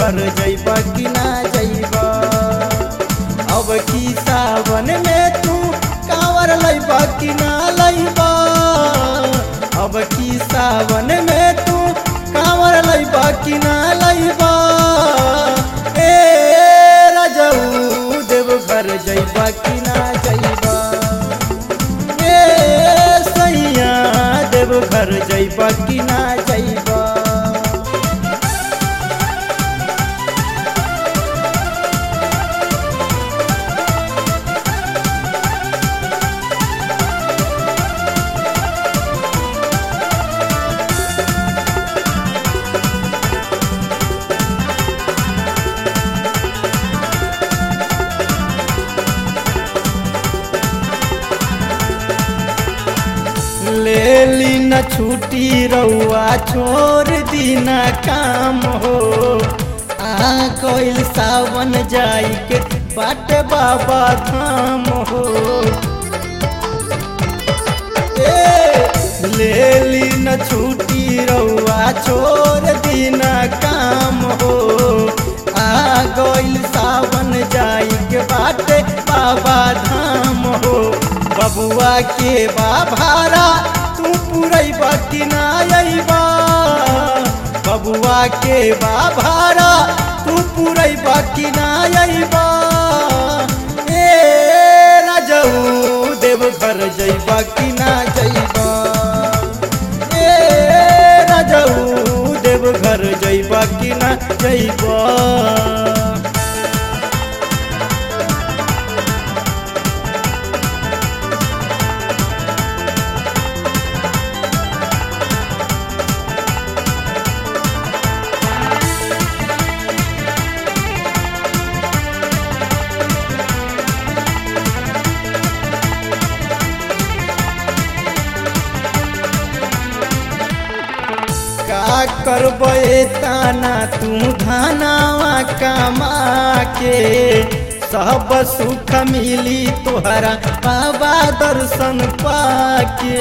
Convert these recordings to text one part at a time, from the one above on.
घर जैबा कि ना जैबा अब की सावन में तू कांवर लैबा कि ना लैबा अब की सावन में तू कांवर लैबा कि ना लैबा ए राजऊ देव घर जैबा कि ना जैबा ए सैया देव घर जैबा कि ना जैबा ले ली न छुट्टी रउआ छोड़ दीना काम हो आ कोइल सावन जाई के बाट बाबा धाम हो ए, ले ली न छुट्टी रउआ छोड़ दीना काम हो आ गइल सावन जाई के बाटे बाबा धाम हो बबुआ के बा भारा तू पुरैबा कि ना अइबा बबुआ के बा भारा तू पुरैबा कि ना अइबा ए राजऊ देव घर जइबा कि ना जइबा ए राजऊ देव घर जइबा कि ना जइबा का करबे ताना तू धनावा कमा के सब सुख मिली तोहरा बाबा दर्शन पाके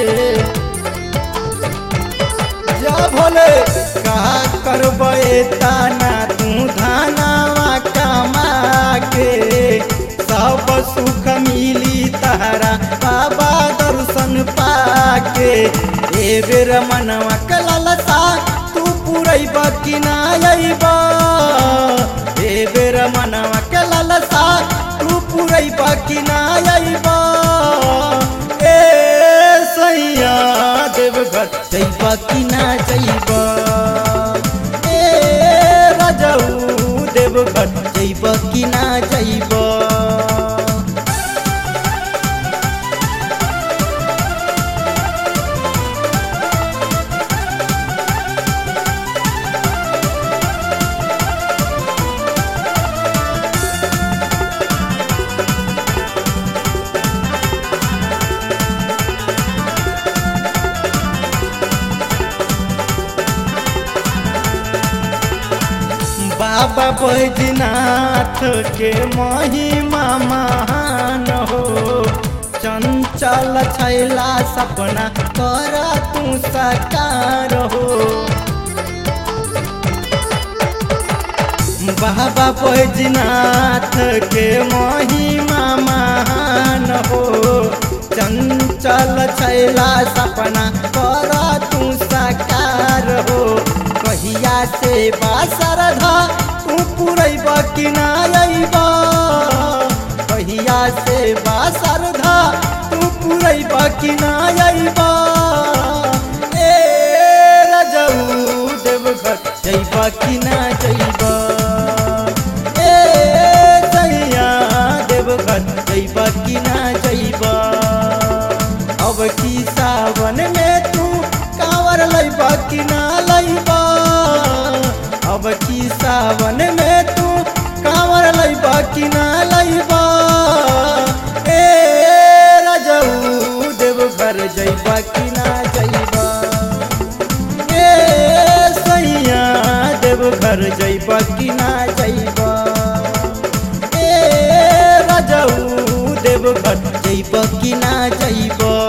जा भोले का करबे ताना तू धनावा कमा के सब सुख मिली तहरा बाबा दर्शन पाके ए बेर मनवा कललसा तू पुरैबा कि ना अइबा ए बेर मनवा कललसा तू पुरैबा कि ना अइबा ए सैया देवघर जइबा कि ना जइबा ए राजऊ देवघर जइबा कि ना जइबा बाबा बैजनाथ के महिमा महान हो चंचल छैला सपना कर तू साकार हो बाबा बैजनाथ के महिमा महान हो चंचल छैला सपना कर तू साकार हो कहिया से बासरधा तू पुरैबा कि ना अइबा कहिया से बासरधा तू पुरैबा कि ना अइबा ए राजऊ देवघर जइबा कि ना जइबा ए सैया देवघर जइबा कि ना जइबा अब की सावन में तू कांवर लैबा कि ना लैबा अब की सावन में तू कांवर लैबा कि ना लैबा ए राजऊ देवघर जइबा कि ना जइबा ए सैया देवघर जइबा कि ना जइबा ए राजऊ देवघर जइबा कि ना जइबा